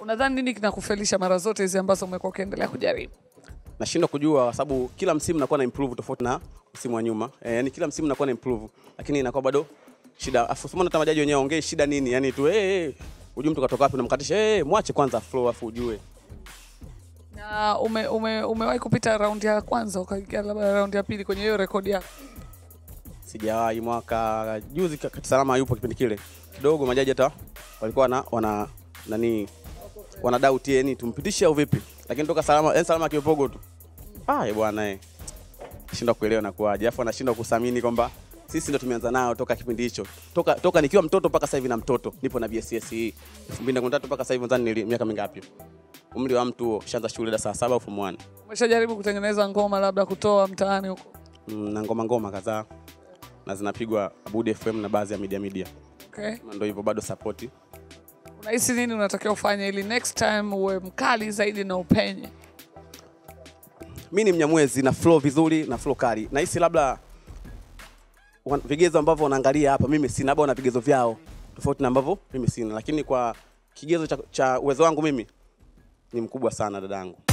Unadhani nini kinakufelisha mara zote hizi ambazo umekuwa ukiendelea kujaribu? nashindwa kujua kwa sababu kila msimu nakuwa na improve tofauti na msimu wa nyuma e, yani kila msimu nakuwa na improve lakini inakuwa bado shida afu simona hata majaji wenyewe ongee shida nini yani tu hey, hey, ujue mtu katoka wapi unamkatisha hey, mwache kwanza flow afu ujue Na ume, ume, umewahi kupita raundi ya kwanza ukaingia labda raundi ya pili kwenye hiyo rekodi yako? sijawahi mwaka juzi ka- kati salama yupo kipindi kile kidogo majaji hata walikuwa wana, wana nani wana doubt yani tumpitishe au vipi lakini toka salama yani salama kiwepogo tu ah eh, bwana eh shindwa kuelewa na kuaje afu anashindwa kusamini kwamba sisi ndo tumeanza nao toka kipindi hicho toka, toka nikiwa mtoto mpaka sasa hivi na mtoto nipo na BSS hii 2013 mpaka sasa hivi nadhani nili- miaka mingapi umri wa mtu huo shaanza shule darasa la saba au form 1 Umeshajaribu kutengeneza ngoma labda kutoa mtaani huko? mm, na ngoma ngoma kadhaa na zinapigwa Abudi FM na baadhi ya media media Okay. ndio hivyo bado support Unahisi nini unatakiwa ufanye ili next time uwe mkali zaidi na upenye? mi ni mnyamwezi na flow vizuri na flow kali nahisi labda wan- vigezo ambavyo wanaangalia hapa mimi sina labda wana vigezo vyao tofauti na ambavyo mimi sina lakini kwa kigezo cha, cha uwezo wangu mimi ni mkubwa sana dadangu